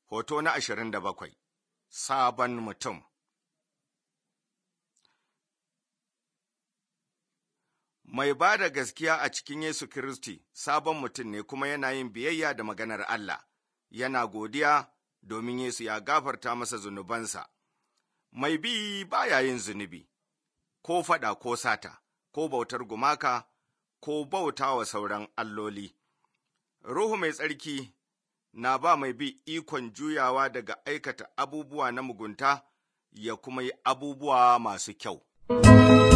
Hoto na ashirin da bakwai Sabon mutum Mai ba da gaskiya a cikin Yesu Kiristi sabon mutum ne kuma yana yin biyayya da maganar Allah, yana godiya domin Yesu ya gafarta masa zunubansa. Mai bi baya yin zunubi, ko faɗa ko sata, ko bautar gumaka, ko bauta wa sauran alloli. Ruhu mai tsarki na ba mai bi ikon juyawa daga aikata abubuwa na mugunta ya kuma yi abubuwa masu kyau.